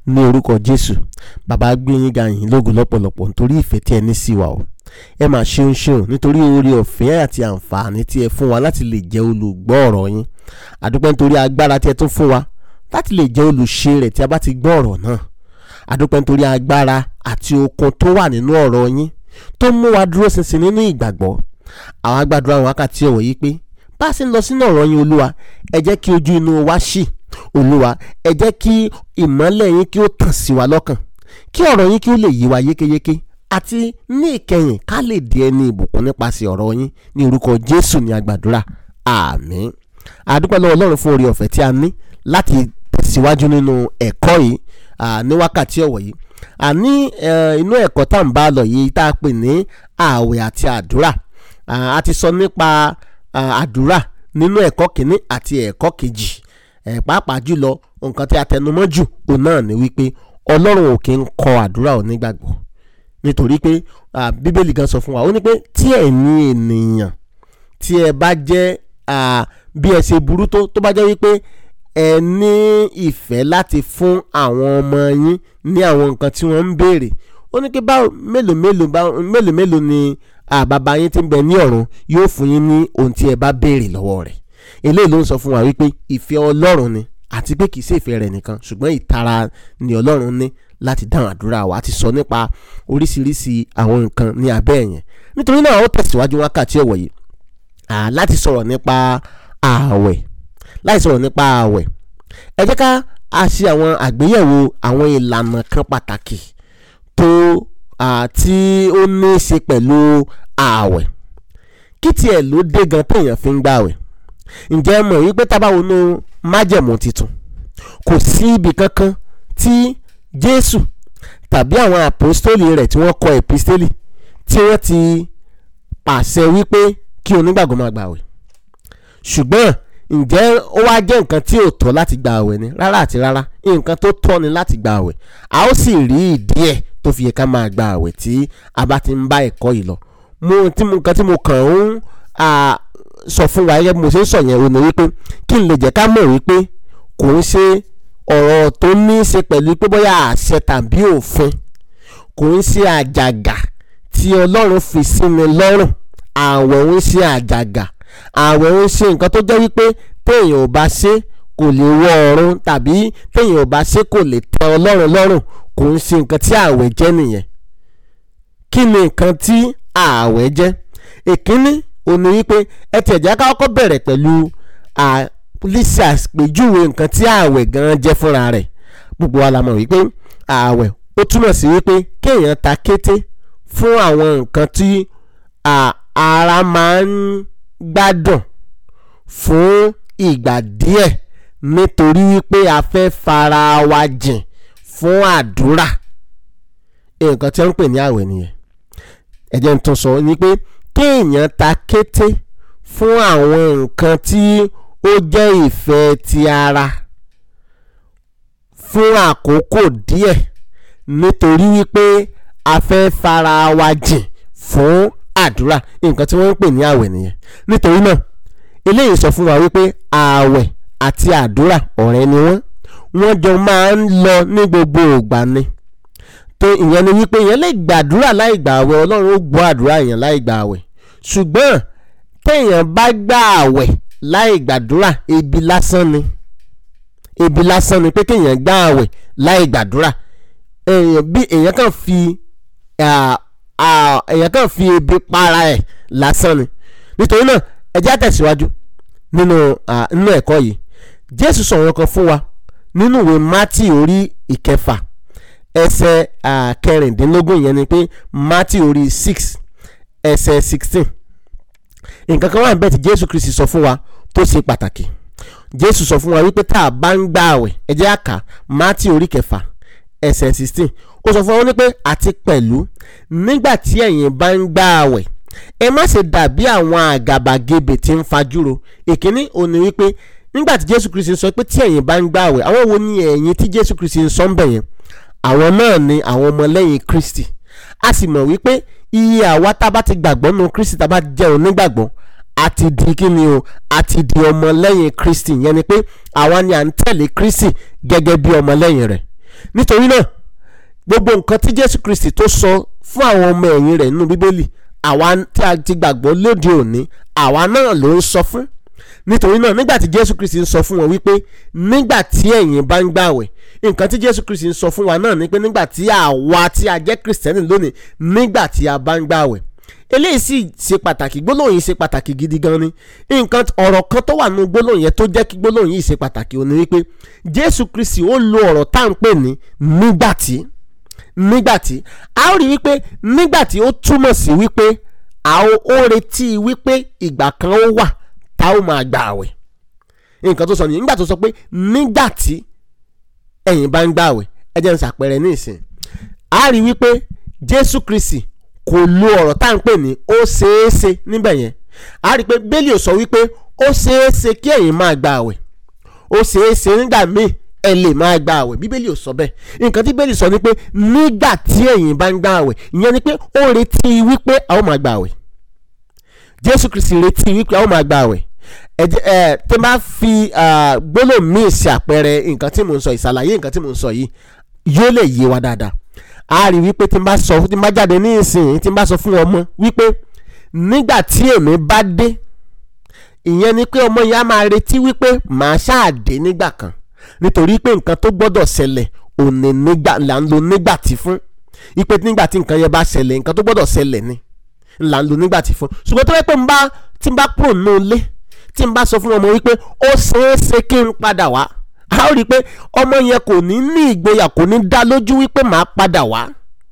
ní orúkọ jésù bàbá gbé yín ga yín lógo lọ́pọ̀lọpọ̀ nítorí ìfẹ́ tí ẹ ní sí wa o ẹ máa ṣeun ṣeun nítorí oore ọ̀fẹ́ àti àǹfààní tí ẹ fún wa láti lè jẹ́ olùgbọ́ ọ̀rọ̀ yín àdúpẹ́ nítorí agbára tí ẹ tún fún wa láti lè jẹ́ olùṣe rẹ̀ tí a bá ti gbọ́ ọ̀rọ̀ náà àdúpẹ́ nítorí agbára àti okun tó wà nínú ọ̀rọ̀ yín tó mú wa dúró ṣinṣin nínú ìgbàgbọ́ àwọn agbàdúrà àwọn wákàtí ọ̀wọ̀ yìí pé bá a ṣe ń lọ sínú ọ̀rọ̀ yín olúwa ẹ jẹ́ kí ojú inú wa ṣì olúwa ẹ jẹ́ kí ìmọ́lẹ̀ yín kí ó tàn sí wa lọ́kàn kí ọ̀rọ̀ yín kí ó lè yé wa yékéyéké àti ní ìkẹyìn ká lè di ẹni ìbùkún nípasẹ̀ ọ̀rọ̀ yín ní orúkọ jésù ní agbàdúrà àmín àdúpẹ́ lọ́wọ́ ọlọ́run fún oore ọ̀fẹ́ tí a ní láti tẹ̀síwájú nínú ẹ̀kọ́ yìí ní wákàtí ọ̀wọ̀ yìí àní inú ẹ̀kọ́ tá à ń bá lọ yìí tá a pè ní ààwẹ̀ àti àdúrà a ti sọ nípa àdúrà nínú ẹ̀kọ́ kìíní àti ẹ̀kọ́ kejì pàápàá jùlọ nǹkan tí a tẹnumọ́ jù òun náà ni wípé ọlọ́run ò kí ń kọ àdúrà onígbàgbọ́ nítorí pé bíbélì gan sọ fún wa ó ní pé tí ẹ̀yin ènìyàn tí ẹ bá jẹ́ bí ẹ ṣe burú tó tó bá jẹ́ wípé ẹ ní ìfẹ́ láti fún àwọn ọmọ yín ní àwọn nǹkan tí wọ́n ń béèrè ó ní pé báwo mélòó mélòó mélòó mélòó ni bàbá yín tí ń bẹ ní ọ̀run yóò fún yín ní ohun tí ẹ bá béèrè lọ́wọ́ rẹ̀ eléyìí ló ń sọ fún wa wípé ìfẹ́ ọlọ́run ni àti pé kìí ṣe ìfẹ́ rẹ̀ nìkan ṣùgbọ́n ìtara ni ọlọ́run ní láti dáhùn àdúrà wa àti sọ nípa oríṣiríṣi àwọn nǹkan ní abẹ́ ẹ̀yẹn nítorí náà ó tẹ̀síwájú wákàtí ọ̀wọ̀ yìí láti sọ̀rọ̀ nípa ààwẹ̀ láti sọ̀rọ̀ nípa ààwẹ̀ ẹ jẹ́ ká a ṣe àwọn àgbéyẹ̀wò àwọn ìlànà kan pàtàkì tó tí ó ní í ṣe pẹ̀lú ààwẹ̀ kí tiẹ̀ ló dé gan téèyàn fi ń gbààwẹ̀ ǹjẹ́ ẹ mọ̀ wípé tá bá wọnú májẹ̀mú tuntun kò sí ibì kankan tí Jésù tàbí àwọn àpòstólì rẹ̀ tí wọ́n kọ èpísítélì tí wọ́n ti pàṣẹ wípé kí onígbàgbọ́ máa gbààwẹ̀ ṣùgbọ́n ǹjẹ́ ó wá jẹ́ nǹkan tí ò tọ́ láti gba àwẹ̀ ni rárá àti rárá nǹkan tó tọ́ ni láti gba àwẹ̀ a ó sì rí ìdí ẹ̀ tó fi yẹ ká máa gba àwẹ̀ tí a bá ti ń bá ẹ̀kọ́ yìí lọ mo tí mo nǹkan tí mo kàn ń sọ fún wa gẹ́gẹ́ bí mo ṣe ń sọ yẹn o ní wípé kí n lè jẹ́ ká mọ̀ wípé kò ń ṣe ọ̀rọ̀ tó ní í ṣe pẹ̀lú pé bóyá àṣẹ tàbí òfin kò ń ṣe àjàgà tí Ọlọ́run fi sí ni lọ́rùn àwẹ̀ ń ṣe àjàgà àwẹ̀ ń ṣe nǹkan tó jẹ́ wípé téèyàn ò bá ṣe kò lè wọ ọ̀run tàbí téèyàn ò bá ṣe kò lè tẹ́ ọlọ́run lọ́rùn kò ń ṣe nǹkan tí àwẹ̀ jẹ́ nìyẹn kí ni nǹkan tí àwẹ̀ jẹ́ èkínní ò ní wípé ẹ tiẹ̀ jẹ́ ká kọ́kọ́ bẹ̀rẹ̀ pẹ̀lú lísì àpèjúwe nǹkan tí àwẹ̀ gan jẹ́ fúnra rẹ̀ gbogbo wa la mọ̀ wípé àwẹ̀ ó túmọ̀ sí wípé kéèyàn ta kété fún àwọn nǹkan tí ara máa ń gbádùn fún ìgbà díẹ̀ nítorí wípé a fẹ́ fara wa jìn fún àdúrà nǹkan tí wọ́n ń pè ní àwẹ̀ nìyẹn ẹ jẹ́ n tún sọ ni pé kéèyàn ta kété fún àwọn nǹkan tí ó jẹ́ ìfẹ́ ti ara fún àkókò díẹ̀ nítorí wípé a fẹ́ fara wa jìn fún àdúrà nǹkan tí wọ́n ń pè ní àwẹ̀ nìyẹn nítorí náà eléyìí sọ fún wa wípé ààwẹ̀ àti àdúrà ọ̀rẹ́ ni wọ́n wọ́n jọ máa ń lọ ní gbogbo ìgbà ni tó ìyẹn ni wípé ìyẹn lè gbàdúrà láì gbà àwẹ̀ ọlọ́run ó gbọ́ àdúrà èèyàn láì gbà àwẹ̀ ṣùgbọ́n téèyàn bá gbà àwẹ̀ láì gbàdúrà ebi lásán ni ebi lásán ni pé kéèyàn gbà àwẹ̀ láì gbàdúrà èèyàn bí èèyàn kàn fi èèyàn kàn fi ebi para ẹ̀ lásán ni nítorí náà ẹ jẹ́ àtẹ̀síwájú nínú nínú ẹ̀kọ́ yìí jésù sọ̀rọ̀ kan fún wa nínú ìwé mátì orí ìkẹfà ẹsẹ̀ kẹrìndínlógún yẹn ni pé mátì orí six ẹsẹ̀ sixteen nǹkan kan wà níbẹ̀ tí jésù kristi sọ fún wa tó ṣe pàtàkì jésù sọ fún wa wípé tá a bá ń gbà àwẹ̀ ẹ jẹ́ àkà mátì orí kẹfà ẹsẹ̀ sixteen ó sọ fún wa ní pé àti pẹ̀lú nígbà tí ẹ̀yin bá ń gbà àwẹ̀ ẹ má ṣe dàbí àwọn àgàbàgebè tí ń fajúro ìkíní òní wípé nígbà tí jésù kristi sọ pé tí ẹ̀yin bá ń gbààwẹ̀ àwọn wo ni ẹ̀yin tí jésù kristi ń sọ ń bẹ̀ yẹn àwọn náà ni àwọn ọmọlẹ́yìn kristi a sì mọ̀ wípé iye àwa tá a bá ti gbàgbọ́ nínú kristi tá a bá jẹ́ onígbàgbọ́ a ti di kí ni o a ti di ọmọlẹ́yìn kristi yẹn ni pé àwa ni à ń tẹ̀lé kristi gẹ́gẹ́ bí ọmọlẹ́yìn rẹ̀ nítorí náà gbogbo nǹkan tí Jésù Kristi tó sọ fún àwọn ọmọ ẹ̀yìn rẹ̀ nínú Bíbélì àwa tí a ti gbàgbọ́ lóde òní àwa náà ló ń sọ fún nítorí náà nígbà tí Jésù Kristi ń sọ fún wọn wípé nígbà tí ẹ̀yin bá ń gbàwẹ̀ nǹkan tí Jésù Kristi ń sọ fún wa náà ni pé nígbà tí àwa tí a jẹ́ Kristẹni lónìí nígbà tí a bá ń gbàwẹ̀ eléyìí sì ṣe pàtàkì gbólóhùn yìí ṣe pàtàkì gidi gan ni nǹkan ọ̀rọ̀ kan tó wà nínú gbólóhùn yẹn tó jẹ́ kí gbólóhùn yìí ṣe pàtàkì ó ní wípé Jésù Kristi ó lo ọ̀rọ̀ tá à ń pè ní nígbàtí nígbàtí a ó rí wípé nígbàtí ó túmọ̀ sí wípé a ó retí wípé ìgbà kan ó wà tá ó máa gbà àwẹ̀ nǹkan tó sọ nìyẹn nígbà tó sọ pé nígbàtí ẹ̀yin bá ń gbà àwẹ̀ ẹ jẹ́ n ṣàpẹẹrẹ ní ìsìn a rí wípé Jésù Kristi kò lo ọ̀rọ̀ tá à ń pè ní ó ṣeéṣe níbẹ̀ yẹn a rí i pé bẹ́ẹ̀lì ò sọ wípé ó ṣeéṣe kí ẹ̀yin máa gba àwẹ̀ ó ṣeéṣe nígbà míì ẹ lè máa gba àwẹ̀ bíbélì ò sọ bẹ́ẹ̀ nǹkan tí bẹ́ẹ̀lì sọ ni pé nígbà tí ẹ̀yin bá ń gba àwẹ̀ ìyẹn ni pé ó retí wípé a ó máa gba àwẹ̀ Jésù Kristi retí wípé a ó máa gba àwẹ̀ ẹ jẹ́ ẹ tí n bá fi gbólóhùn míì ṣe àpẹẹrẹ nǹkan tí mò ń sọ ìṣàlàyé nǹkan tí mò ń sọ yìí yóò lè yé wa dáadáa a rí wípé tí n bá sọ tí n bá jáde ní ìsìn tí n bá sọ fún ọmọ wípé nígbà tí èmi bá dé ìyẹn ni pé ọmọ yẹn á máa retí wípé màá ṣáà dé nígbà kan nítorí pé nǹkan tó gbọ́dọ̀ ṣẹlẹ̀ òní nígbà là ń lo nígbà tí fún ipe nígbà tí nǹkan yẹn bá ṣẹlẹ̀ nǹkan tó gbọ́dọ̀ ṣẹlẹ̀ ni là ń lo nígbà tí fún ṣùgbọ́n tó yẹ pé n bá tí n bá kúrò nínú ilé tí n bá sọ fún ọmọ wípé ó ṣeé ṣe kí n padà wá a ó rí i pé ọmọ yẹn kò ní ní ìgboyà kò ní dá lójú wípé màá padà wá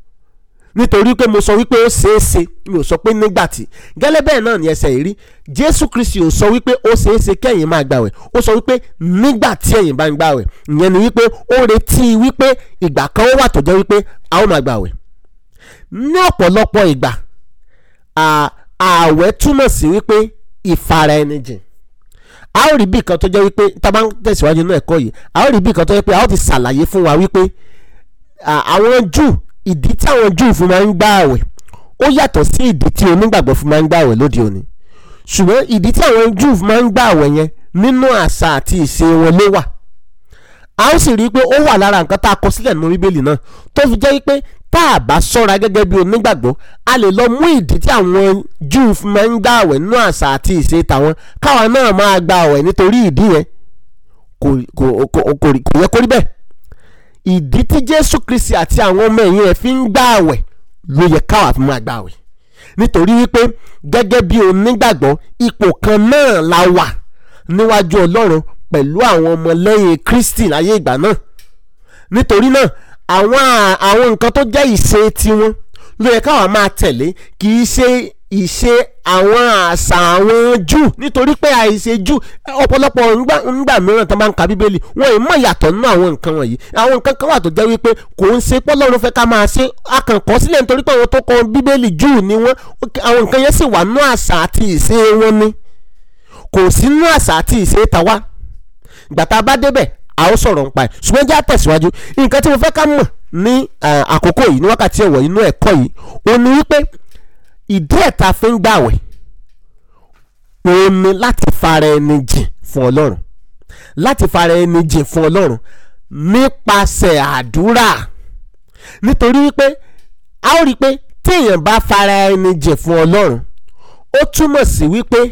nítorí pé mo sọ wípé ó ṣeé ṣe mi ò sọ pé nígbà tí gẹ́lẹ́ bẹ́ẹ̀ náà ni ẹsẹ̀ yìí rí Jésù Kristi ò sọ wípé ó ṣeé ṣe kẹ́yìn máa gbàwẹ̀ ó sọ wípé nígbà tí ẹ̀yin bá ń gbàwẹ̀ ìyẹn ni wípé ó retí wípé ìgbà kan ó wà tó jẹ́ wípé a ó máa gbàwẹ̀ ní ọ̀pọ̀lọpọ̀ ìgbà ààwẹ̀ túmọ̀ sí wípé ìfara ẹni jìn a ó rí bí kan tó jẹ́ wípé tá a bá ń tẹ̀síwájú náà ẹ̀kọ́ yìí a ó rí bí kan tó jẹ́ pé a ó ti ṣàlàyé fún wa wípé àwọn Júù ìdí tí àwọn Júù fún máa ń gbà àwẹ̀ ó yàtọ̀ sí ìdí tí onígbàgbọ́ fún máa ń gbà àwẹ̀ lóde òní ṣùgbọ́n ìdí tí àwọn Júù fún máa ń gbà àwẹ̀ yẹn nínú àṣà àti ìṣe wọn ló wà a ó sì rí i pé ó wà lára nǹkan tá a kọ sílẹ̀ nínú Bíbélì náà tó fi jẹ́ wípé tá a bá ṣọ́ra gẹ́gẹ́ bí onígbàgbọ́ a lè lọ mú ìdí tí àwọn Júù fún máa ń gbà àwẹ̀ nínú àṣà àti ìṣe tàwọn káwa náà máa gbà àwẹ̀ nítorí ìdí yẹn kò yẹ kó rí bẹ́ẹ̀ ìdí tí jésù kristi àti àwọn ọmọ ẹ̀yìn rẹ̀ fi ń gbà àwẹ̀ ló yẹ káwa fi máa gbà àwẹ̀ nítorí wípé gẹ́gẹ́ bí onígbàgbọ́ ipò kan náà la wà níwájú ọlọ́run pẹ̀lú àwọn ọmọlẹ́yìn kristi láyé ìgbà náà nítorí náà àwọn àwọn nǹkan tó jẹ́ ìṣe tiwọn ló yẹ káwa máa tẹ̀lé kì í ṣe ìṣe àwọn àṣà àwọn jù nítorí pé àìṣe jù ọ̀pọ̀lọpọ̀ ńgbà mìíràn tó máa ń ka bíbélì wọn ì mọ̀ ìyàtọ̀ nínú àwọn nǹkan wọ̀nyí àwọn nǹkan kan wà tó jẹ́ wípé kò ń ṣe pọ́lọ́run fẹ́ ká máa ṣe akànkọ́ sílẹ̀ nítorí pé àwọn tó kọ bíbélì jù ni wọ́n àwọn nǹkan yẹn sì wà nínú àṣà àti ìṣe wọn ni kò sí nínú àṣà àti ìṣe tàwa ìgbà tá a bá débẹ̀ a ó sọ̀rọ̀ nípa ẹ̀ ṣùgbọ́n jẹ́ àtẹ̀síwájú nǹkan tí mo fẹ́ ká mọ̀ ní àkókò yìí ní wákàtí ẹ̀wọ̀ inú ẹ̀kọ́ yìí òun ni wípé ìdí ẹ̀ tá a fi ń gbàwẹ̀ òun ni láti fara ẹni jìn fún ọlọ́run láti fara ẹni jìn fún ọlọ́run nípasẹ̀ àdúrà nítorí wípé a ó rí i pé téèyàn bá fara ẹni jìn fún ọlọ́run ó túmọ̀ sí wípé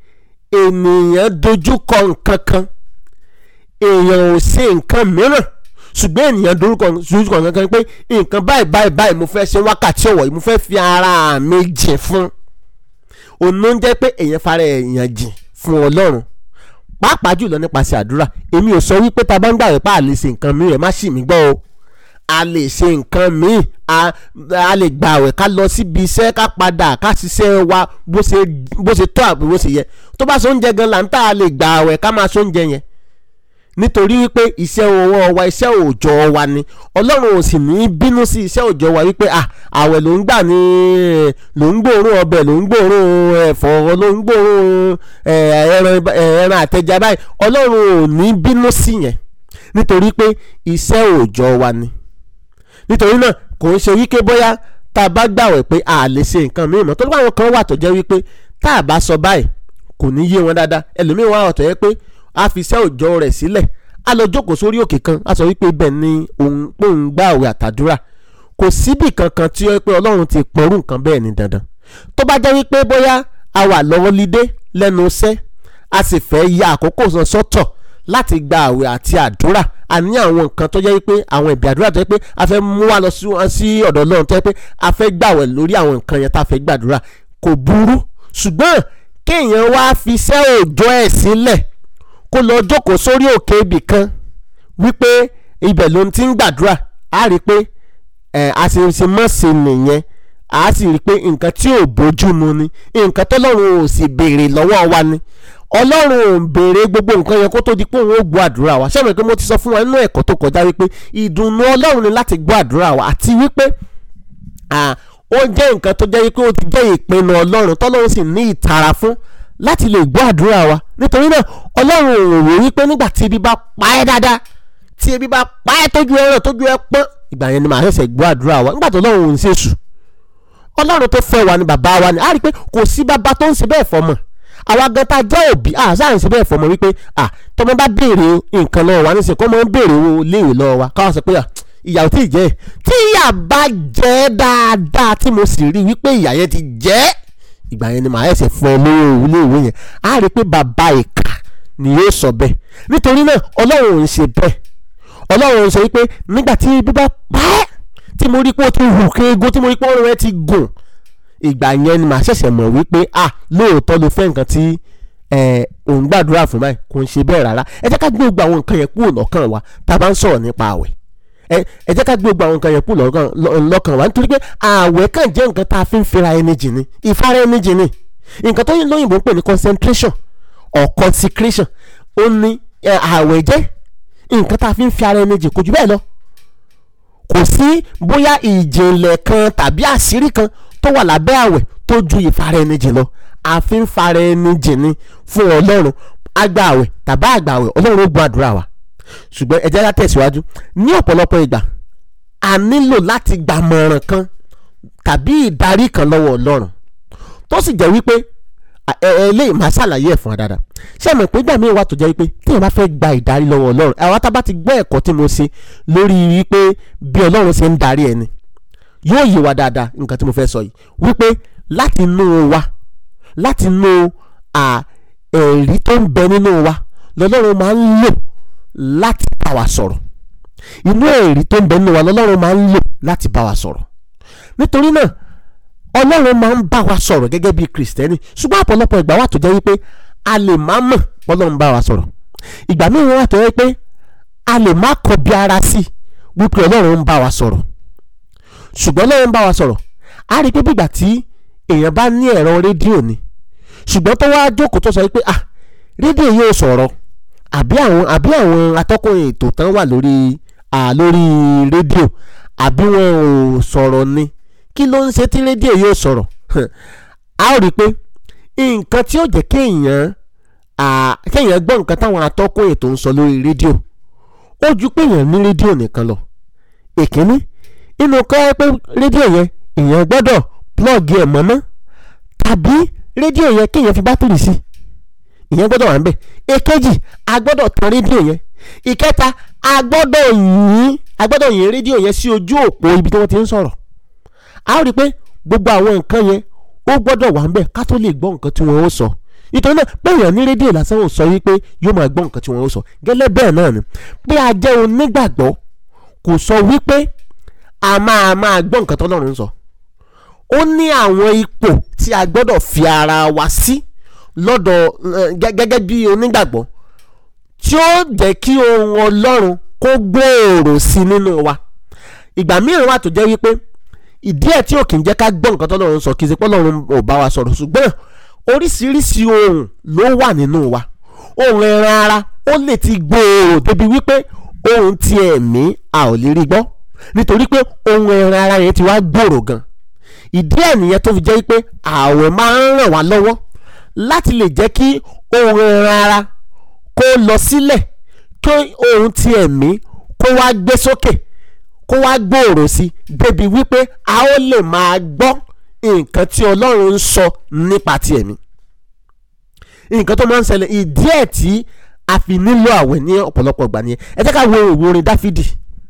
ènìyàn dojú kọ nǹkan kan èèyàn ò ṣe nǹkan mìíràn ṣùgbọ́n ènìyàn dorúkọ dorúkọ kankan pé nǹkan báyìí báyìí báyìí mo fẹ́ ṣe wákàtí ọ̀wọ̀ yìí mo fẹ́ fi ara mi jìn fún òun ló ń jẹ́ pé èèyàn fara èèyàn jìn fún ọlọ́run pàápàá jùlọ nípasẹ̀ àdúrà èmi ò sọ wípé tá a bá ń gbàgbé pa à lè ṣe nǹkan mìíràn má ṣì mí gbọ́ o a lè ṣe nǹkan míì a lè gbààwẹ̀ ká lọ síbi iṣẹ́ ká padà ká ṣiṣẹ́ wa bó ṣe tọ́ àbí bó ṣe yẹ tó bá so oúnjẹ gan là ń tà a lè gbààwẹ̀ ká máa so oúnjẹ yẹn nítorí wípé iṣẹ́ ọwọ́ wa iṣẹ́ òòjọ́ wa ni ọlọ́run ò sì ní bínú sí iṣẹ́ òòjọ́ wa wípé à àwẹ̀ ló ń gbà ní ló ń gbòòrùn ọbẹ̀ ló ń gbòòrùn ẹ̀fọ́ ló ń gbòòrùn ẹran àtẹja báyìí ọlọ́run ò ní bínú sí yẹn nítorí pé iṣẹ́ òòjọ́ wa ni nítorí náà kò ń ṣe wípé bóyá tá a bá gbàwẹ̀ pé a lè ṣe nǹkan mìíràn tó báwọn kan wà tó jẹ́ wípé tá a bá sọ báyìí kò ní yé wọn dáadáa ẹlòmíràn wà tó yẹ pé a fi iṣẹ́ òòjọ́ rẹ̀ sílẹ̀ a lọ jókòó sórí òkè kan a sọ wípé ibẹ̀ ni òun pé òun gbà àwẹ̀ àtàdúrà kò síbì kankan tí ó yẹ pé ọlọ́run ti pọ̀rú nǹkan bẹ́ẹ̀ ni dandan tó bá jẹ́ wípé bóyá a wà lọ́wọ́ lídé lẹ́nu iṣẹ́ a sì fẹ́ ya àkókò san sọ́tọ̀ láti gba àwẹ̀ àti àdúrà a ní àwọn nǹkan tó jẹ́ wípé àwọn ìbí àdúrà tó jẹ́ pé a fẹ́ mú wa lọ sí ọ̀dọ̀ ọlọ́run tó jẹ́ pé a fẹ́ gbàwẹ̀ lórí àwọn nǹkan yẹn tá a fẹ́ gbàdúrà kò burú ṣùgbọ́n kéèyàn wá fi iṣẹ́ òòjọ́ ẹ̀ sílẹ̀ kó lọ jókòó sórí òkè ibì kan wípé ibẹ̀ ló ti ń gbàdúrà á rí i pé ẹ̀ àṣìṣe mọ́sẹ̀ nìyẹn a sì rí i pé nǹkan tí ò bójú mu ni nǹkan tọ́lọ́run ò sì béèrè lọ́wọ́ wa ni ọlọ́run ò ń béèrè gbogbo nǹkan yẹn kó tó di pé òun ó gbọ́ àdúrà wa ṣé mo pé mo ti sọ fún wa nínú ẹ̀kọ́ tó kọjá wípé ìdùnnú ọlọ́run ni láti gbọ́ àdúrà wa àti wípé ó jẹ́ nǹkan tó jẹ́ wípé ó ti jẹ́ ìpinnu ọlọ́run tọ́lọ́run sì ní ìtara fún láti lè gbọ́ àdúrà wa nítorí náà ọlọ́run ò rò wípé nígbà tí ebi bá pa ẹ́ dáadáa tí ebi bá pa ẹ́ tójú ẹ ràn tójú ẹ pọ́n ìgbà yẹn ni màá ṣẹ̀ṣẹ̀ gbọ́ àdúrà wa nígbà tó ọlọ́run ò ń ṣèṣù ọlọ́run tó fẹ́ wa ni bàbá wa ni a rí i pé kò sí bàbá tó ń ṣe bẹ́ẹ̀ fọmọ àwa gan ta jẹ́ òbí a sáà ń ṣe bẹ́ẹ̀ fọmọ wípé à tọmọ bá béèrè nǹkan lọ́wọ́ wa níṣẹ́ kọ́ mọ́ ń béèrè owó léèwé lọ́wọ́ wa káwọn sọ pé ìyà ò tí ì jẹ́ tí ìyà bá jẹ́ dáadáa tí mo sì rí wípé ìyà yẹn ti jẹ́ ìgbà yẹn ni màá ẹsẹ̀ fún ẹ lówó léèwé yẹn a rí i pé bàbá ìkà ni yóò sọ bẹ́ẹ̀ nítorí náà ọlọ́run ò ń ṣe bẹ́ẹ̀ ọlọ́run ò ń sọ wípé nígbà tí bíbá pàẹ́ tí mo rí pé ó ti hù kéego tí mo rí pé ọrùn rẹ ti gùn ìgbà yẹn ni màá ṣẹ̀ṣẹ̀ mọ̀ wípé ah lóòótọ́ ló fẹ́ nǹkan tí òun gbàdúrà fún báyìí kò ń ṣe bẹ́ẹ̀ rárá ẹ jẹ́ ká gbé gbogbo àwọn nǹkan yẹn kúrò lọ́kàn wa tá a bá ń sọ̀rọ̀ nípa àwẹ̀ ẹ jẹ́ ká gbé gbogbo àwọn nǹkan yẹn kúrò lọ́kàn wa nítorí pé àwẹ̀ kàn jẹ́ nǹkan tá a fi ń fira ẹni jì ni ìfara ẹni jì ni nǹkan tó lóyìnbó ń pè ní concentration or consecration ó ní àwẹ̀ jẹ́ nǹkan tá a fi ń fi ara ẹni jì kò jù bẹ́ẹ̀ lọ kò sí bóyá ìjìnlẹ̀ kan tàbí àṣírí kan tó wà lábẹ́ àwẹ̀ tó ju ìfara ẹni jìn lọ àfi ń fara ẹni jìn ni fún ọlọ́run àgbà àwẹ̀ tàbí àgbà àwẹ̀ ọlọ́run ó gbọ́ àdúrà wa ṣùgbọ́n ẹ jẹ́ ká tẹ̀síwájú ní ọ̀pọ̀lọpọ̀ ìgbà a nílò láti gbàmọ̀ràn kan tàbí ìdarí kan lọ́wọ́ ọlọ́run tó sì jẹ́ wípé eléyìí máa ṣàlàyé ẹ̀ fún wa dáadáa ṣé àmọ̀ pé ìgbà míì wà tó jẹ́ wípé tí èèyàn bá fẹ́ gba ìdarí lọ́wọ́ ọlọ́run àwa tá a bá ti gbọ́ ẹ̀kọ́ tí mo ṣe lórí wípé bí ọlọ́run ṣe ń darí ẹni yóò yé wa dáadáa nǹkan tí mo fẹ́ sọ yìí wípé láti inú wa láti inú ẹ̀rí tó ń bẹ nínú wa lọ́lọ́run máa ń lò láti bá wa sọ̀rọ̀ inú ẹ̀rí tó ń bẹ nínú wa lọ́lọ́run máa ń lò láti bá wa sọ̀rọ̀ nítorí náà ọlọ́run máa ń bá wa sọ̀rọ̀ gẹ́gẹ́ bí kìrìsìtẹ́nì ṣùgbọ́n ọ̀pọ̀lọpọ̀ ìgbà wà tó jẹ́ wípé a lè má mọ̀ ọlọ́run bá wa sọ̀rọ̀ ìgbà míì wà tó jẹ́ pé a lè má kọ bí ara sí wípé ọlọ́run ń bá wa sọ̀rọ̀ ṣùgbọ́n ọlọ́run ń bá wa sọ̀rọ̀ a rí i pé bígbà tí èèyàn bá ní ẹ̀rọ rédíò ni ṣùgbọ́n tó wá jókòó tó sọ wípé ah rédíò yóò sọ̀rọ̀ àbí àwọn àbí àwọn atọ́kùn ètò tán wà lórí lórí rédíò àbí wọn ò sọ̀rọ̀ ni kí ló ń ṣe tí rédíò yóò sọ̀rọ̀ a ó rí i pé nǹkan tí ó jẹ́ kéèyàn kéèyàn gbọ́ nǹkan táwọn atọ́kùn ètò ń sọ lórí rédíò ó ju pé èèyàn ní rédíò nìkan lọ èkíní inú kọ́ ẹ pé rédíò yẹn èèyàn gbọ́dọ̀ plọ́ọ̀gì ẹ̀ mọ́ná tàbí rédíò yẹn kéèyàn fi bátìrì sí ìyẹn gbọ́dọ̀ wà ń bẹ̀ èkejì a gbọ́dọ̀ tan rédíò yẹn ìkẹta a gbọ́dọ̀ yìn a gbọ́dọ̀ yìn rédíò yẹn sí ojú òpó ibi tí wọ́n ti ń sọ̀rọ̀ a ó rí i pé gbogbo àwọn nǹkan yẹn ó gbọ́dọ̀ wà ń bẹ̀ ká tó lè gbọ́ nǹkan tí wọ́n ó sọ nítorí náà bẹ́ẹ̀ ní rédíò lásán ò sọ wípé yóò máa gbọ́ nǹkan tí wọ́n ó sọ gẹ́lẹ́ bẹ́ẹ̀ náà ni pé a jẹ́ onígbàgbọ́ kò sọ wípé a máa máa gbọ́ nǹkan tọ́lọ́run ń sọ ó ní àwọn ipò tí a gbọ́dọ̀ fi ara wa sí lọ́dọ̀ gẹ́gẹ́ bí onígbàgbọ́ tí ó jẹ́ kí ohun ọlọ́run kó gbòòrò sí nínú wa ìgbà mìíràn wà tó jẹ́ wípé ìdí ẹ̀ tí ò kì í jẹ́ ká gbọ́ nǹkan tọ́lọ́run sọ kì í ṣe pé ọlọ́run ò bá wa sọ̀rọ̀ ṣùgbọ́n oríṣiríṣi ohun ló wà nínú wa ohun ẹran ara ó lè ti gbòòrò débi wípé ohun ti ẹ̀mí a ò lè rí gbọ́ nítorí pé ohun ẹran ara yẹn ti wá gbòòrò gan ìdí ẹ̀ nìyẹn tó fi jẹ́ pé ààwẹ̀ máa ń ràn wá lọ́wọ́ láti lè jẹ́ kí ohun ẹran ara kó lọ sílẹ̀ kí ohun ti ẹ̀mí kó wá gbé sókè kó wá gbòòrò sí débi wípé a ó lè máa gbọ́ nǹkan tí Ọlọ́run ń sọ nípa ti ẹ̀mí nǹkan tó máa ń ṣẹlẹ̀ ìdí ẹ̀ tí a fi nílò àwẹ̀ ní ọ̀pọ̀lọpọ̀ ìgbà nìyẹn ẹ jẹ́ ká wo ìwé orin dáfídì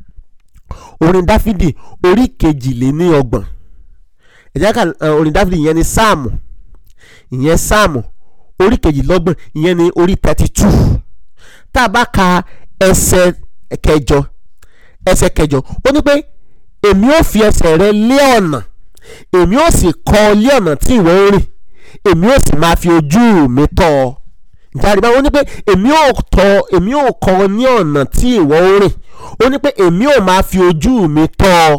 orin dáfídì orí kejìléní ọgbọ̀n ẹ jẹ́ ká orin dáfídì ìyẹn ni sáàmù ìyẹn sáàmù orí kejìlọ́gbọ̀n ìyẹn ni orí thirty two tá a bá ka ẹsẹ̀ kẹjọ ẹsẹ̀ kẹjọ ó ní pé èmi ò fi ẹsẹ̀ rẹ lé ọ̀nà èmi ò sì kọ́ ọ lé ọ̀nà tí ìwọ ń rìn èmi ò sì máa fi ojú mi tọ́ ọ jáde báwo ní pé èmi ò tọ́ èmi ò kọ́ ọ ní ọ̀nà tí ìwọ ń rìn ó ní pé èmi ò máa fi ojú mi tọ́ ọ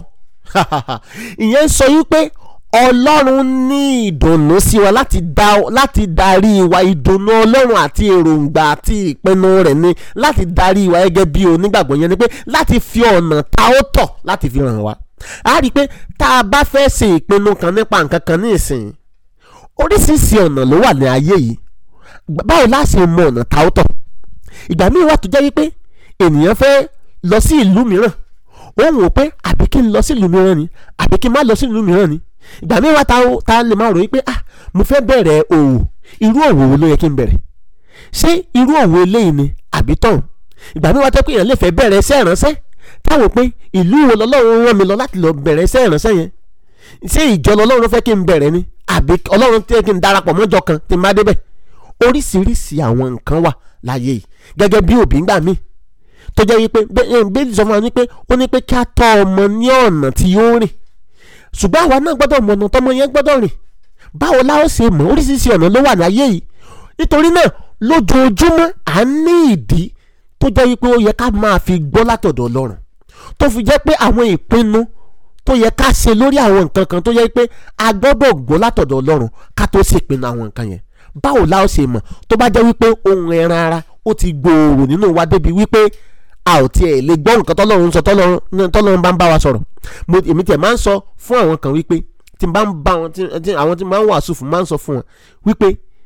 ìyẹn sọ yí pé ọlọ́run ní ìdùnnú sí wa láti dá láti darí wa ìdùnnú ọlọ́run àti èròǹgbà àti ìpinnu rẹ̀ ni láti darí wa gẹ́gẹ́ bí onígbàgbọ́ yẹn ni pé láti fi ọ̀nà ta ó tọ̀ láti fi ràn wá a rí i pé tá a bá fẹ́ ṣe ìpinnu kan nípa nǹkan kan ní ìsìn oríṣiríṣi ọ̀nà ló wà ní ayé yìí báwo la ṣe mọ ọ̀nà ta ó tọ̀ ìgbà míì wà tó jẹ́ wípé ènìyàn fẹ́ lọ sí ìlú mìíràn ó wò pé àbí kí n lọ sí ìlú mìíràn ni àbí kí n má lọ sí ìlú mìíràn ni ìgbà míì wá ta lè máa rò wípé ah mo fẹ́ bẹ̀rẹ̀ òwò irú òwò wo ló yẹ kí n bẹ̀rẹ̀ ṣé irú òwò eléyìí ni àbí tọ̀hún ìgbà míì wá tẹ́ pé èèyàn lè fẹ́ bẹ̀rẹ̀ iṣẹ́ ìránṣẹ́ táwọn pé ìlú wo lọ́lọ́run rán mi lọ láti lọ bẹ̀rẹ̀ iṣẹ́ ìránṣẹ́ yẹn ṣé ìjọ lọ́lọ́run fẹ́ kí n bẹ̀rẹ̀ ni àbí ọlọ́run tẹ́ kí n darapọ̀ mọ́jọ kan tí n bá débẹ̀ oríṣiríṣi àwọn nǹkan wà láyé yìí gẹ́gẹ́ bí òbí ń gbà míì tó jẹ́ wípé bẹ́ẹ̀ sọ fún wa wípé ó ní pé kí a tọ́ ọmọ ní ọ̀nà tí yóò rìn ṣùgbọ́n àwa náà gbọ́dọ̀ mọ̀ ọ̀nà tọ́mọ yẹn gbọ́dọ̀ rìn báwo la ó ṣe mọ̀ oríṣiríṣi ọ̀nà ló wà láyé yìí nítorí náà lójoojúmọ́ à ń ní ìdí tó jẹ́ wípé ó yẹ ká máa fi gbọ́ látọ̀dọ̀ ọlọ́run tó fi jẹ́ pé àwọn ìpinnu tó yẹ ká ṣe lórí àwọn nǹkan kan tó yẹ pé a gbọ́dọ̀ gbọ́ látọ̀dọ̀ ọlọ́run ká tó ṣèpinnu àwọn nǹkan yẹn báwo la ó ṣe mọ̀ tó bá jẹ́ wípé ohun ẹran ara ó ti gbòòrò nínú wa débi wípé a ò tiẹ̀ lè gbọ́ nǹkan tọ́lọ́run sọ tọ́lọ́run bá ń bá wa sọ̀rọ̀ mo èmi tiẹ̀ máa ń sọ fún àwọn kan wípé tí n bá ń bá wọn tí àwọn tí n bá ń wàásù fún máa ń sọ fún wọn wípé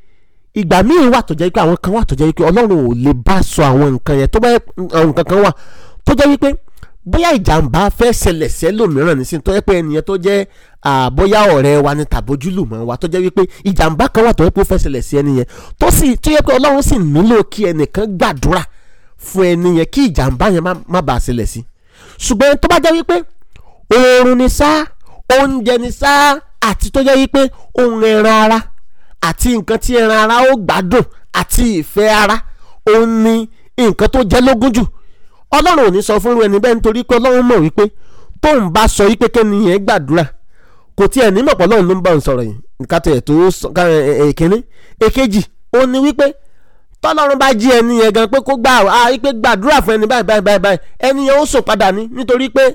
ìgbà míì wà tó jẹ́ wípé àwọn kan wà tó jẹ́ wípé ọlọ́run ò lè bá sọ àwọn nǹkan yẹn tó bá àwọn nǹkan kan wà tó jẹ́ wípé bóyá ìjàmbá fẹ́ ṣẹlẹ̀ sẹ́lòmíràn nísìnyí tó yẹ pé ẹnìyẹn tó jẹ́ bóyá ọ̀rẹ́ wa ni tàbójúlùmọ̀ wa tó jẹ́ wípé ìjàmbá kan wà tó yẹ pé ó fẹ́ ṣẹlẹ̀ sí ẹnìyẹn tó sì tó yẹ pé ọlọ́run sì nílò kí ẹnìkan gbàdúrà fún ẹni yẹn kí ìjàmbá yẹn má bàa ṣẹlẹ̀ sí ṣùgbọ́n tó bá jẹ́ wípé oorun ni sá oúnjẹ ni sá àti tó jẹ́ wípé ohun ẹran ara àti nǹkan tí ẹran ara ó gbádùn àti ìfẹ́ ara òun ni nǹkan tó jẹ́ lógún jù ọlọ́run ò ní sọ fún ẹni bẹ́ẹ̀ nítorí pé ọlọ́run mọ̀ wípé tóun bá sọ wípé kẹ́ni yẹn gbàdúrà kò tiẹ̀ ní mọ̀pọ̀ ọlọ́run ló ń bá òun sọ̀rọ̀ yìí nǹkan tó yẹ tó èkíní èkejì ó ní wípé tọ́lọ́run bá jí ẹni yẹn gan pé kó gbà á wípé gbàdúrà fún ẹni báyìí báyìí báyìí ẹni yẹn ó sùn padà ní nítorí pé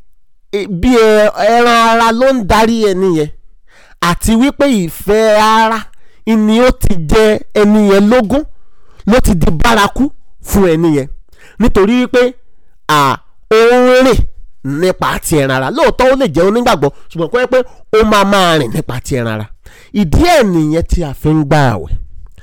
bí ẹran ara ló ń darí ẹni yẹn àti wípé ìfẹ́ ara ni ó ti jẹ ẹni yẹn lógún ló ti di bárakú fún ẹni yẹn nítorí wípé à ó ń rìn nípa ti ẹran ara lóòótọ́ ó lè jẹ́ onígbàgbọ́ ṣùgbọ́n kó yẹ pé ó máa máa rìn nípa ti ẹran ara ìdí ẹ̀ nìyẹn tí a fi ń gbà àwẹ̀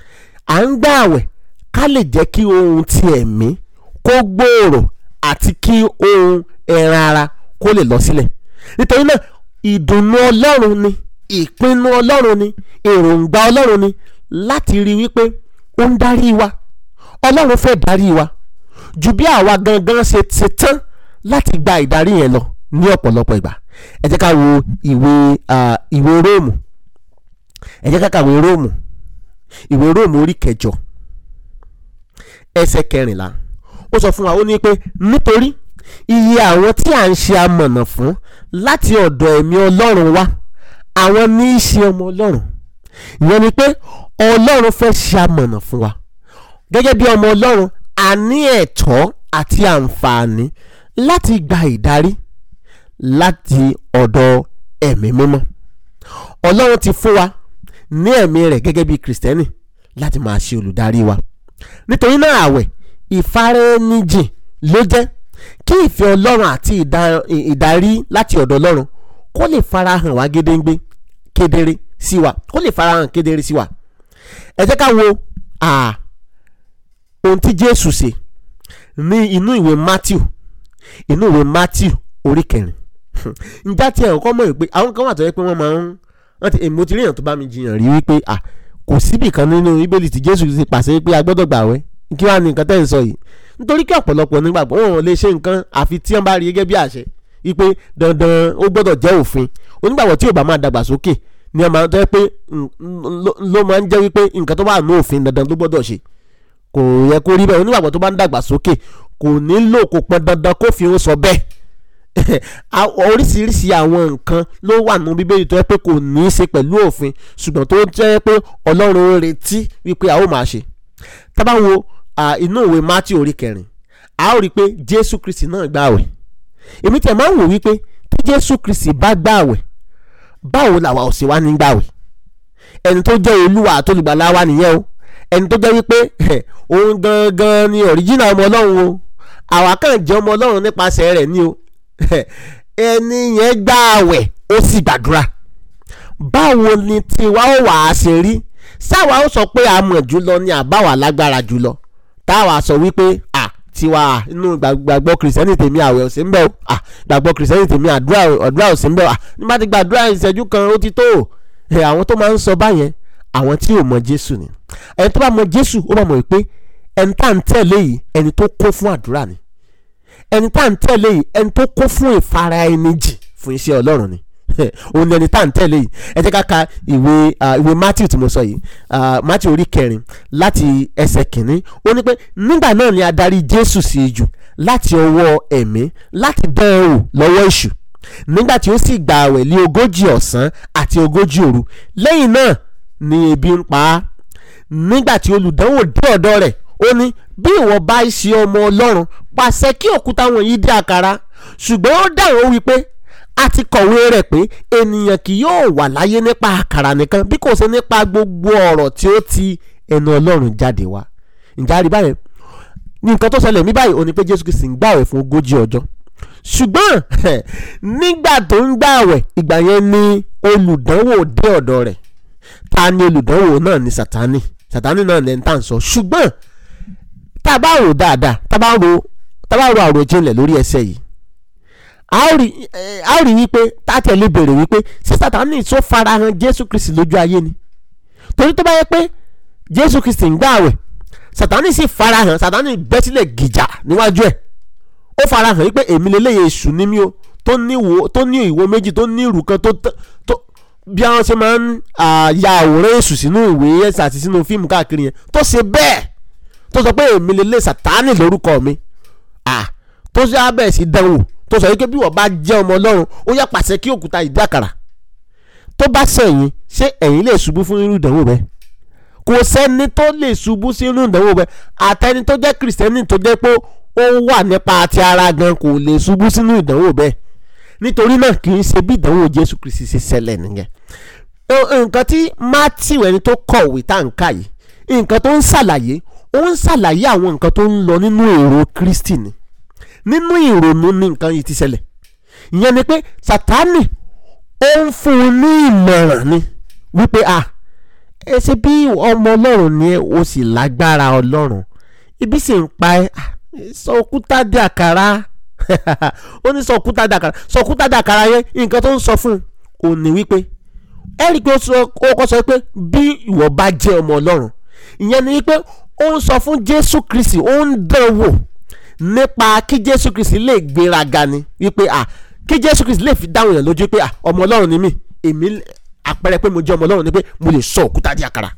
à ń gbà àwẹ̀ ká lè jẹ́ kí ohun ti ẹ̀mí kó gbòòrò àti kí ohun ẹran ara kó lè lọ sílẹ̀ nítorí náà ìdùnnú ọlọ́run ni ìpinnu ọlọ́run ni èròǹgbà ọlọ́run ni láti rí wípé ó ń darí wa ọlọ́run fẹ́ darí wa ju bí àwa gangan ṣe ṣe tán láti gba ìdarí yẹn lọ ní ọ̀pọ̀lọpọ̀ ìgbà ẹ jẹ́ ká wo ìwé ìwé róòmù ẹ jẹ́ ká kàwé róòmù ìwé róòmù orí kẹjọ ẹsẹ̀ kẹrìnlá ó sọ fún wa ó ní pé nítorí iye àwọn tí à ń ṣe amọ̀nà fún láti ọ̀dọ̀ ẹ̀mí ọlọ́run wá àwọn ní í ṣe ọmọ ọlọ́run ìyẹn ni pé ọlọ́run fẹ́ ṣe amọ̀nà fún wa gẹ́gẹ́ bí ọmọ ọlọ́run a ní ẹ̀tọ́ àti àǹfààní láti gba ìdarí láti ọ̀dọ̀ ẹ̀mí mímọ́ ọlọ́run ti fún wa ní ẹ̀mí rẹ̀ gẹ́gẹ́ bí kìrìsìtẹ́nì láti máa ṣe olùdarí wa nítorí náà àwẹ̀ ìfaraẹnijìn ló jẹ́ kí ìfẹ́ ọlọ́run àti ìdarí láti ọ̀dọ̀ ọlọ́run kó lè farahàn wá gédéǹgbé kedere sí wa kó lè farahàn kedere sí wa ẹ jẹ́ ká wo ohun tí jésù ṣe ní inú ìwé matthew inú ìwé matthew orí kẹrin njá tí ẹ̀ kọ́ mọ̀ pé àwọn kan wà tó yẹ pé wọ́n máa ń wọ́n ti èmi ti rí èèyàn tó bá mi jiyàn rí wípé à kò síbì kan nínú bíbélì tí jésù ti pàṣẹ pé a gbọ́dọ̀ gbààwẹ̀ kí wàá ní nǹkan tẹ́ ń sọ yìí nítorí kí ọ̀pọ̀lọpọ̀ nígbàgbọ́ wọn ò lè ṣe nǹkan àfi tí wọ́n bá rí gẹ́gẹ́ bí àṣẹ wípé dandan ó gbọ́dọ̀ jẹ́ òfin onígbàgbọ́ tí ò bá máa dàgbà sókè ni ọmọ tó yẹ pé ló máa ń jẹ́ wípé nǹkan tó bá ní òfin dandan ló gbọ́dọ̀ ṣe kò yẹ kó rí bẹ́ẹ̀ onígbàgbọ́ tó bá ń dàgbà sókè kò nílò kò pọn dandan kó fi ń sọ bẹ́ẹ̀ oríṣiríṣi àwọn nǹkan ló wà nínú bíbélì tó yẹ pé kò ní í ṣe pẹ̀lú òfin ṣùgbọ́n tó jẹ́ pé ọlọ́run ń retí wípé a ó máa ṣe tá bá wo inú ìwé mátí orí kẹrin a ó rí i pé jésù kristi náà gbààwẹ̀ èmi tẹ̀ máa ń wò wípé tí jésù kristi bá gbààwẹ̀ báwo làwa ò sì wá ní gbààwẹ̀ ẹni tó jẹ́ olúwa àtolùgbàlà wa nìyẹn o ẹni tó jẹ́ wípé òun gangan ni ọ̀ríjìnà ọmọ ọlọ́run o àwa kàn jẹ́ ọmọ ọlọ́run nípasẹ̀ rẹ̀ ni o ẹni yẹn gbààwẹ̀ ó sì gbàdúrà báwo ni tiwa ó wà á ṣe rí sáwa ó sọ pé a mọ̀ jùlọ ni àbáwá lágbára jùlọ táwa sọ wípé à tiwa inú gbàgbọ́ kìrìsìtẹ́nì tèmi àwẹ̀ òsì ń bẹ̀ o à gbàgbọ́ kìrìsìtẹ́nì tèmi àdúrà òsì ń bẹ̀ o à nígbà tí gbàdúrà ìṣẹ́jú kan ó ti tó ẹ àwọn tó máa ń sọ báyẹn àwọn tí ò mọ Jésù ni ẹni tó bá mọ Jésù ó bá mọ̀ wípé ẹni tá à ń tẹ̀lé yìí ẹni tó kó fún àdúrà ni ẹni tá à ń tẹ̀lé yìí ẹni tó kó fún ìfara ẹni jì fún iṣẹ́ Ọlọ́run ni òun ni ẹni tá à ń tẹ̀lé yìí ẹ jẹ́ ká ka ìwé ìwé Matthew tí mo sọ yìí Matthew orí kẹrin láti ẹsẹ̀ kìíní ó ní pé nígbà náà ni adarí Jésù sí ijù láti ọwọ́ ẹ̀mí láti dán ẹ wò lọ́wọ́ èṣù nígbà tí ó sì gba àwẹ̀ lé ogójì ọ̀sán àti ogójì òru lẹ́yìn náà ni ebi ń pa á nígbà tí olùdánwò dé ọ̀dọ̀ rẹ̀ ó ní bí ìwọ bá ṣe ọmọ Ọlọ́run pàṣẹ kí òkúta wọ̀nyí di àkàrà ṣùgbọ́n ó dáhùn ó wí pé a ti kọ̀wé rẹ̀ pé ènìyàn kì yóò wà láyé nípa àkàrà nìkan bí kò ṣe nípa gbogbo ọ̀rọ̀ tí ó ti ẹnu Ọlọ́run jáde wá ǹjẹ́ a rí báyẹn ní nǹkan tó ṣẹlẹ̀ ní báyìí ó ní pé Jésù Kristi ń gbààwẹ̀ fún ogójì ọjọ́ ṣùgbọ́n nígbà tó ń gbààwẹ̀ ìgbà yẹn ni olùdánwò dé ọ̀dọ̀ rẹ̀ ta ni olùdánwò náà ni Sátánì Sátánì náà ní ẹni sọ ṣùgbọ́n tá a bá rò dáadáa tá a bá rò tá a bá rò àròjinlẹ̀ lórí ẹsẹ̀ yìí a ó rí wípé tá a tẹ̀lé béèrè wípé ṣé Sátánì tó farahàn Jésù Kristi lójú ayé ni torí tó bá yẹ pé Jésù Kristi ń gbààwẹ̀ Sátánì sì farahàn Sátánì bẹ́ sílẹ̀ gìjà níwájú ẹ̀ ó farahàn wípé èmi lélẹ́yẹ èṣù ní mí o tó ní ìwo tó ní ìwo méjì tó ní ìrù kan tó tó bí àwọn ṣe máa ń ya àwòrán èṣù sínú ìwé ẹ̀sà àti sínú fíìmù káàkiri yẹn tó ṣe bẹ́ẹ̀ tó sọ pé èmi lélẹ́ Sátánì lórúkọ mi tó ṣe abẹ́ sí dánwò tó sọ wípé bí wọ́n bá jẹ́ ọmọ Ọlọ́run ó yá pàṣẹ kí òkúta ìdí àkàrà tó bá sẹ̀yìn ṣé ẹ̀yin lè ṣubú fún irú ìdánwò bẹ́ẹ̀ kò sẹ́ni tó lè ṣubú sí irú ìdánwò bẹ́ẹ̀ àtẹni tó jẹ́ kìrìsìtẹ́nì tó jẹ́ pé ó wà nípa ti ara gan kò lè ṣubú sínú ìdánwò bẹ́ẹ̀ nítorí náà kì í ṣe bí ìdánwò Jésù Kristi ṣe ṣẹlẹ̀ nìyẹn nǹkan tí Matthew ẹni tó kọ̀wé tá à ń kà yìí nǹkan tó ń ṣàlàyé ó ń ṣàlàyé àwọn nǹkan tó ń lọ nínú èrò Kristi ni nínú ìrònú ní nǹkan yìí ti ṣẹlẹ̀ ìyẹn ni pé Sátánì ó ń fún un ní ìmọ̀ràn ni wípé a ẹ ṣe bí ọmọ Ọlọ́run ni o sì lágbára Ọlọ́run ibi sì ń pa ẹ sọ òkúta di àkàrà ó ní sọ òkúta di àkàrà sọ òkúta di àkàrà yẹn nǹkan tó ń sọ fún un ò ní wípé ẹ rí i pé ó kọ́ sọ pé bí ìwọ bá jẹ́ ọmọ Ọlọ́run ìyẹn ni wípé ó ń sọ fún Jésù Kristi ó ń dán wò nípa kí Jésù Kristi lè gbéraga ni wípé à kí Jésù Kristi lè fi dáhùn yẹn lójú pé à ọmọ Ọlọ́run ni mí èmi àpẹẹrẹ pé mo jẹ́ ọmọ Ọlọ́run ni pé mo lè sọ òkúta di àkàrà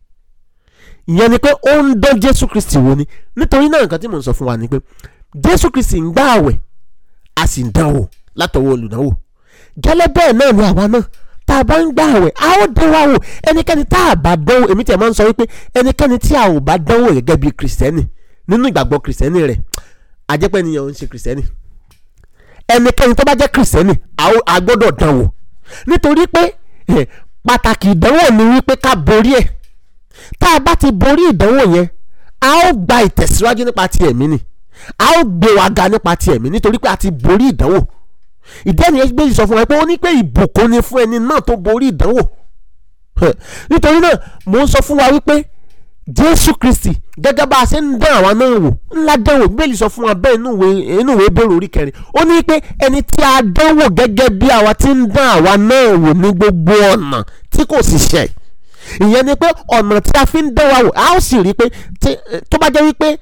ìyẹn ni pé ó ń dán Jésù Kristi wò ni nítorí náà nǹkan tí mò ń sọ fún wa ni pé Jésù Kristi ń gbà àwẹ̀ a sì ń dánwò látọwọ́ olùdánwò gẹ́lẹ́ bẹ́ẹ̀ náà ni àwa náà tá a bá ń gbà àwẹ̀ a ó dán wa wò ẹnikẹ́ni tá a bá dánwò èmi tí a máa ń sọ wípé ẹnikẹ́ni tí a ò bá dánwò gẹ́gẹ́ bí kìrìsìtẹ́nì nínú ìgbàgbọ́ kìrìsìtẹ́nì rẹ̀ àjẹpẹ́ nìyẹn ò ń ṣe kìrìsìtẹ́nì ẹnikẹ́ni tó bá jẹ́ kìrìsìtẹ́nì a gbọ́dọ̀ dánwò nítorí pé pàtàkì ìdánwò ni wípé ká borí ẹ̀ tá a bá ti borí ìdánwò yẹn a ó gba ìtẹ̀síwájú nípa ti ẹ̀mí ni a ó gbé wa ga nípa ti ẹ̀mí nítorí pé a ti borí ìdánwò ìdí ẹni ẹgbẹ́ sọ fún wa pé ó ní pé ìbùkún ni fún ẹni náà tó borí ìdánwò nítorí náà mò ń sọ fún wa wípé Jésù Kristi gẹ́gẹ́ bá a ṣe ń dán àwa náà wò ńlá dánwò bíbélì sọ fún wa bẹ́ẹ̀ inú ìwé inú ìwé bẹ̀rù orí kẹrin ó ní pé ẹni tí a dánwò gẹ́gẹ́ bí àwa ti ń dán àwa náà wò ní gbogbo ọ̀nà tí kò sì ṣẹ̀ ìyẹn ni pé ọ̀nà tí a fi ń dán wa wò a ó sì rí i pé tó bá jẹ́ wípé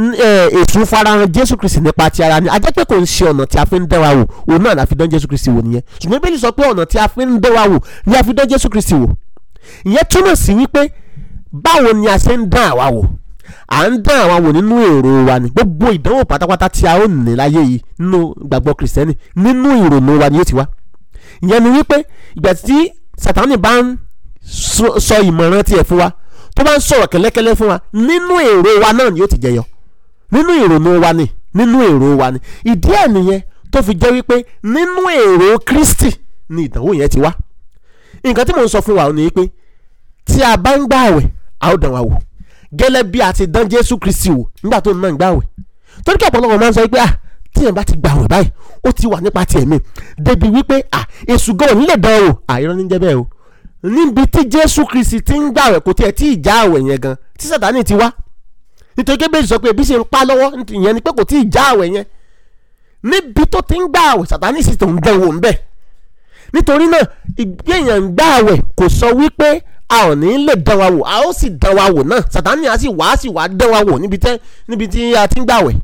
èṣù farahàn jésù kristi nípa ti ara ni a jẹ́ pé kò ń ṣe ọ̀nà tí a fi ń dán wa wò òun náà la fi dán jésù kristi wò nìyẹn ṣùgbọ́n bíbélì sọ pé ọ̀nà tí a fi ń dán wa wò ni a fi dán jésù kristi wò ìyẹn túmọ̀ sí wípé báwo ni a ṣe ń dán àwa wò à ń dán àwa wò nínú èrò wa ni gbogbo ìdánwò pátápátá tí a ó ní láyé yìí nínú gbàgbọ́ kìrìsìtẹ́nì nínú ìrònú wa ni yóò ti wá ìyẹn ni wípé ìgbà tí sátánì bá ń sọ ìmọ̀ràn tiẹ̀ fún wa tó bá ń sọ̀rọ̀ kẹ́lẹ́kẹ́lẹ́ fún wa nínú èrò wa náà ni yóò ti jẹyọ nínú ìrònú wa ni nínú èrò wa ni ìdí ẹ̀ nìyẹn tó fi jẹ́ wípé nínú èrò Kristi ni ìdánwò yẹn ti wá nǹkan tí mò ń sọ fún wa ni pé tí a bá ń gbààwẹ̀ a ó dán wa wò gẹ́lẹ́ bí a ti dán Jésù Kristi wò nígbà tó ń náà ń gbààwẹ̀ torí kí ọ̀pọ̀lọpọ̀ máa ń sọ pé ah tí yẹn bá ti gbààwẹ̀ báyìí ó ti wà nípa tiẹ̀ mi débi wípé ah èṣù gan ò ní lè dán o àìrọ́ ní jẹ́ bẹ́ẹ̀ o níbi tí Jésù Kristi ti ń gbààwẹ̀ kò tiẹ̀ tí ì já àwẹ̀ yẹn gan tí Sátánì ti wá nítorí kébèjì sọ pé ebi ṣe ń pa lọ́wọ́ ìyẹn ni pé kò tí ì já àwẹ̀ yẹn níbi tó ti ń gbà àwẹ̀ Sátánì sì tó ń dán wò ń bẹ̀ nítorí náà ìgbéyàn ń gbà àwẹ̀ kò sọ wípé a ò ní lè dán wa wò a ó sì dán wa wò náà Sátánì á sì wá á sì wá dán wa wò níbi tẹ́ níbi tí a ti ń gbà àwẹ̀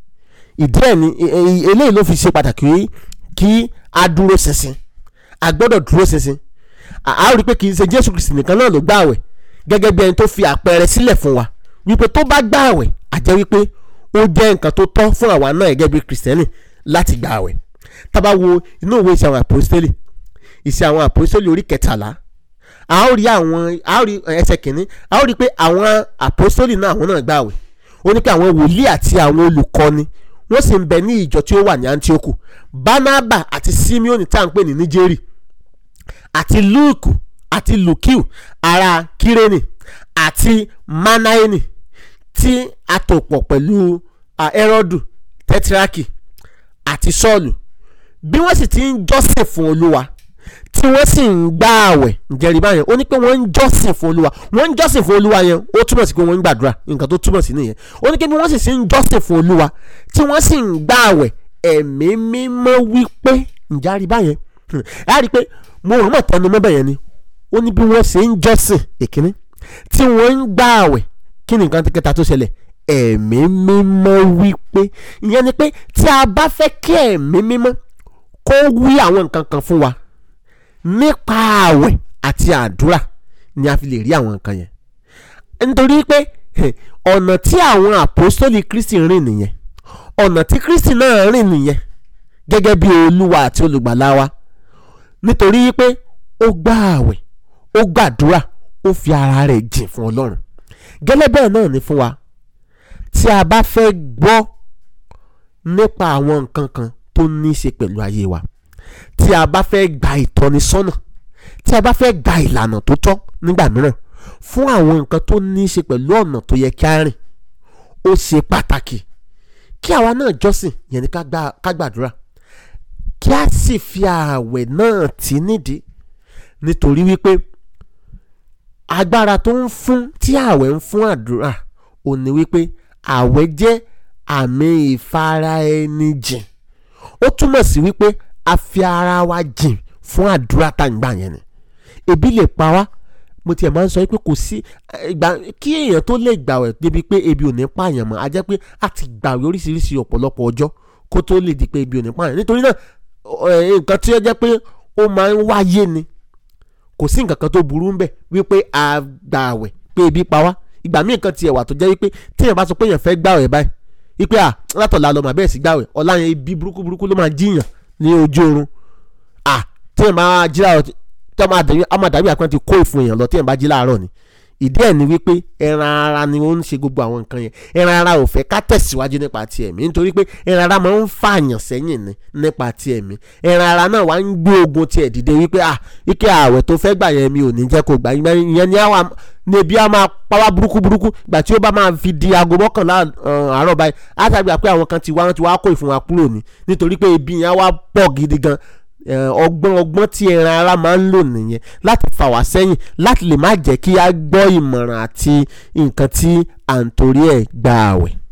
ìdí ẹ̀ ni eléyìí ló fi ṣe pàtàkì kí a dúró ṣinṣin a gbọ́dọ̀ dúró ṣinṣin a rí i pé kì í ṣe Jésù Kristi nìkan náà ló gbà àwẹ̀ gẹ́gẹ́ bí ẹni tó fi àpẹẹrẹ sílẹ̀ fún wa wípé tó bá gbà àwẹ̀ àjẹ́ wípé ó jẹ́ nǹkan tó tọ́ fún àwa náà gẹ́gẹ́ bí kìrìsìtẹ́nì láti gbà àwẹ̀ tá bá wo inú ìwé ìṣe àwọn àpòstélì ìṣe àwọn àpòstélì orí kẹtàlá a ó rí àwọn a ó rí ẹsẹ̀ kìíní a ó rí pé àwọn àpòstélì náà àwọn náà gbà àwẹ̀ ó ní pé àwọn wòlíì àti àwọn olùkọ́ni wọ́n sì ń bẹ ní ìjọ tí ó wà ní Antioku Barnaba àti Simeoni tá à ń pè ní Níjẹ́rì àti Luke àti Lukiu ará Kírénì àti Manaeni tí a tò pọ̀ pẹ̀lú Herodu Tetrarchy àti Sọ́ọ̀lù bí wọ́n sì ti ń jọ́sìn fún Olúwa tí wọ́n sì ń gbà àwẹ̀ ǹjẹ́rìí báyẹn ó ní pé wọ́n ń jọ́sìn fún Olúwa wọ́n ń jọ́sìn fún Olúwa yẹn ó túmọ̀ sí pé wọ́n ń gbàdúrà nǹkan tó túmọ̀ sí nìyẹn ó ní pé bí wọ́n sì ń jọ́sìn fún Olúwa tí wọ́n sì ń gbà àwẹ̀ ẹ̀mí mímọ́ wípé ǹjẹ́rìí báyẹn á rí i pé mo rò mọ̀ tẹnu mọ́ bẹ́yẹn ni ó ní bí wọ́n ṣe ń jọ́sìn èkíní tí wọ́n ń gbà àwẹ̀ kí ni nǹkan kẹta tó ṣẹlẹ̀ ẹ̀mí mímọ́ wípé ìyẹn ni pé tí a bá fẹ́ kí ẹ̀mí mímọ́ kó wí àwọn nǹkan kan fún wa nípa àwẹ̀ àti àdúrà ni a fi lè rí àwọn nǹkan yẹn nítorí pé ọ̀nà tí àwọn àpòstólì Kristi rìn nìyẹn ọ̀nà tí Kristi náà rìn nìyẹn gẹ́gẹ́ bí olúwa àti olùgbàlà wa nítorí pé ó gbà àwẹ̀ ó gbàdúrà ó fi ara rẹ̀ jìn fún Ọlọ́run gẹ́lẹ́ bẹ́ẹ̀ náà ni fún wa tí a bá fẹ́ gbọ́ nípa àwọn nǹkan kan tó ní í ṣe pẹ̀lú ayé wa tí a bá fẹ́ gba ìtọ́nisọ́nà tí a bá fẹ́ gba ìlànà tó tọ́ nígbà mìíràn fún àwọn nǹkan tó ní í ṣe pẹ̀lú ọ̀nà tó yẹ kí a rìn ó ṣe pàtàkì kí àwa náà jọ́sìn yẹn ni ká gbàdúrà kí a sì fi ààwẹ̀ náà tì nídìí nítorí wípé agbára tó ń fún tí ààwẹ̀ ń fún àdúrà ò ní wípé ààwẹ̀ jẹ́ àmì ìfara ẹni jìn ó túmọ̀ sí wípé a fi ara wa jìn fún àdúrà tá à ń gbà yẹn ni ebi lè pa wá mo tiẹ̀ máa ń sọ pé kò sí ìgbà kí èèyàn tó lè gbàwẹ̀ débi pé ebi ò ní pààyàn mọ́ a jẹ́ pé a ti gbàwẹ̀ oríṣiríṣi ọ̀pọ̀lọpọ̀ ọjọ́ kó tó lè di pé ebi ò ní pààyàn nítorí náà nǹkan tí ó jẹ́ pé ó máa ń wáyé ni kò sí nǹkan kan tó burú ńbẹ̀ wípé a gbàwẹ̀ pé ebi pa wá ìgbà míì kan tiẹ̀ wà tó jẹ́ wípé téèyàn bá sọ pé èèyàn fẹ́ gbàwẹ̀ báyìí wípé à látọ̀la lọ́mọ bẹ́ẹ̀ sí gbàwẹ̀ ọ̀la yẹn ibi burúkú burúkú ló máa jíyàn ní ojú oorun à téèyàn máa jí láàárọ̀ tí a máa dàbí àpẹẹrẹ ti kó ìfun èèyàn lọ téèyàn bá jí láàárọ̀ ni ìdí ẹ̀ ni wípé ẹran ara ni ó ń ṣe gbogbo àwọn nǹkan yẹn ẹran ara ò fẹ́ ká tẹ̀síwájú nípa ti ẹ̀mí nítorí pé ẹran ara máa ń fààyàn sẹ́yìn ni nípa ti ẹ̀mí ẹran ara náà wá ń gbé ogun tiẹ̀ dìde wípé à ike ààwẹ̀ tó fẹ́ gbà yẹn mi ò ní jẹ́ kó gbà ìyẹn ni àwa ní ebi á máa pàwá burúkú burúkú gbà tí ó bá máa fi di aago mọ́kànlá àárọ̀ báyìí á tàbí pé àwọn kan ti wá wọn ti wá kó ìfun wa kúrò ní nítorí pé ebi yẹn wá pọ̀ gidi gan ọgbọ́n ọgbọ́n tí ẹran ara máa ń lò nìyẹn láti fà wá sẹ́yìn láti lè má jẹ́ kí a gbọ́ ìmọ̀ràn àti nǹkan tí à ń torí ẹ̀ gba àwẹ̀.